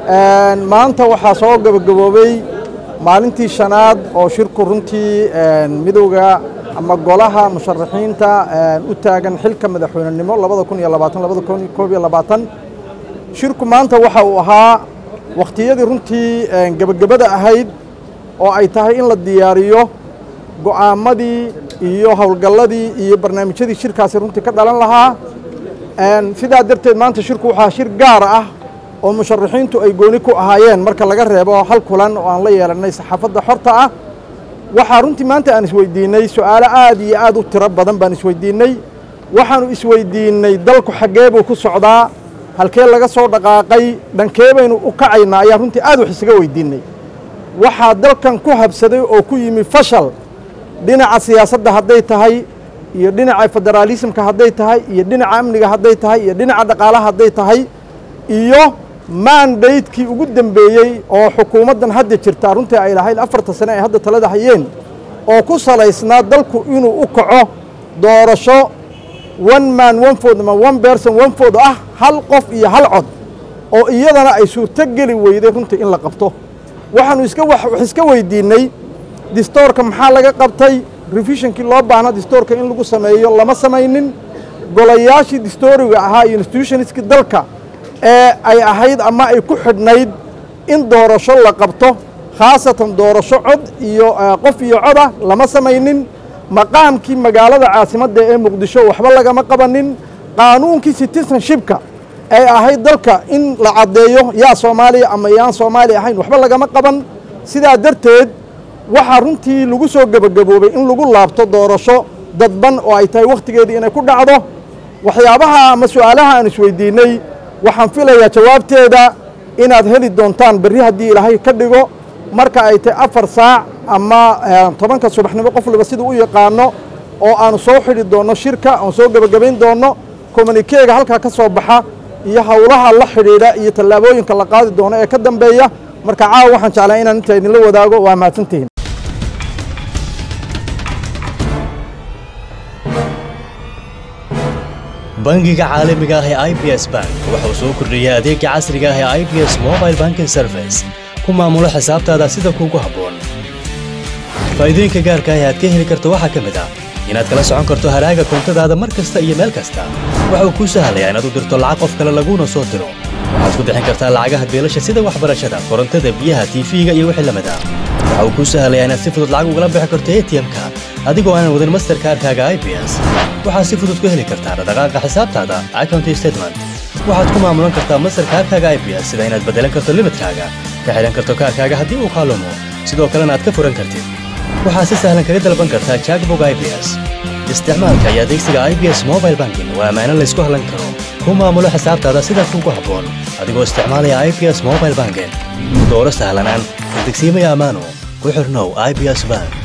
maanta waxaa soo gabagaboobay maalintii shanaad oo shirku runtii midowga ama golaha musharaxiinta u taagan xilka madaxweynenimo labada kun iyo labaatan labada kun koob iyo labaatan shirku maanta waxa uu ahaa wakhtiyadii runtii gebagabada ahayd oo ay tahay in la diyaariyo go'aamadii iyo howlgalladii iyo barnaamijyadii shirkaasi runtii ka dhalan lahaa sidaa darteed maanta shirku waxaa shir gaar ah oo musharaxiintu ay gooni ku ahaayeen marka laga reebo hal kulan oo aan la yeelannay saxaafadda xorta ah waxaa runtii maanta aan isweydiinnay su'aalo aad iyo aad u tiro badan baan isweydiinnay waxaannu isweydiinnay dalku xaggee buu ku socdaa halkee laga soo dhaqaaqay dhankee baynu u kacaynaa ayaa runtii aad wax isaga weydiinnay waxaa dalkan ku habsaday oo ku yimi fashal dhinaca siyaasadda hadday tahay iyo dhinaca federaalismka hadday tahay iyo dhinaca amniga hadday tahay iyo dhinaca dhaqaalaha hadday tahay iyo maandaydkii ugu dembeeyey oo xukuumaddan hadda jirtaa runtii ay lahayd afarta sane ay hadda talada hayeen oo ku salaysnaa dalku inuu u kaco doorasho one man one food ama one person one food ah hal qof iyo hal cod oo iyadana ay suurto geli weyday runtii in la qabto waxaanu iska wax iska weydiinnay distoorka maxaa laga qabtay revisionkii loo baahna distoorka in lagu sameeyo lama samaynin golayaashii distooriga ahaa iyo institutionskii dalka ee ay ahayd ama ay ku xidhnayd in doorasho la qabto khaasatan doorasho cod iyo qof iyo codah lama samaynin maqaamkii magaalada caasimadda ee muqdisho waxba lagama qabanin qaanuunkii citizenshipka ay ahayd dalka in la caddeeyo yaa soomaaliya ama yaan soomaali ahayn waxba lagama qaban sidaa darteed waxaa runtii lagu soo gebagaboobay in lagu laabto doorasho dadban oo ay tahay wakhtigeedii inay ku dhacdo waxyaabaha ama su'aalaha aan isweydiinnay waxaan filayaa jawaabteeda inaad heli doontaan berri haddii ilaahay ka dhigo marka ay tahay afar saac ama tobanka subaxnimo qof waliba siduu u yaqaano oo aanu soo xidhi doonno shirka oon soo gebagabayn doonno kommunikeega halkaa ka soo baxa iyo howlaha la xidhiidha iyo tallaabooyinka la qaadi doono ee ka dambeeya marka caawa waxaan jeclaa inaan intaa idinla wadaago waa mahadsantihiin bangiga caalamiga ah ee i b s bank wuxuu soo kordhiyey adeega casriga ah ee i b s mobile banking service ku maamulo xisaabtaada sida kuugu habboon faa'iidooyinka gaarka ah ee aad ka heli karto waxaa ka mid ah inaad kala socon karto haraaga koontadaada mar kasta iyo meel kasta waxa uu kuu sahlayaa inaad u dirto lacag qof kale laguuna soo diro waxaad ku bixin kartaa lacagaha beelasha sida waxbarashada korontada biyaha tiifiga iyo wixii lamid ah waxa uu kuu sahlayaa inaad si fudud lacag ugala bixi karto atm-ka adigoo aanan wadin masterkaarkaaga i b s waxaad si fudud ku heli kartaa dhaqdhaqaaqa xisaabtaada account statement waxaad ku maamulan kartaa masterkaarkaaga i b s sida inaad beddelan karto limidkaaga ka xidhan karto kaarkaaga haddii uu kaalumo sidoo kalena aad ka furan kartid waxaad si sahlan kaga dalban kartaa jackbog i b s isticmaalka iyo adeegsiga i b s mobile banking waa ammaano laysku hallan karo ku maamulo xisaabtaada sida kuugu habboon adigoo isticmaalaya i b s mobile banking dooro sahlanaan degsiimaya ammaano ku xirnow i b s bank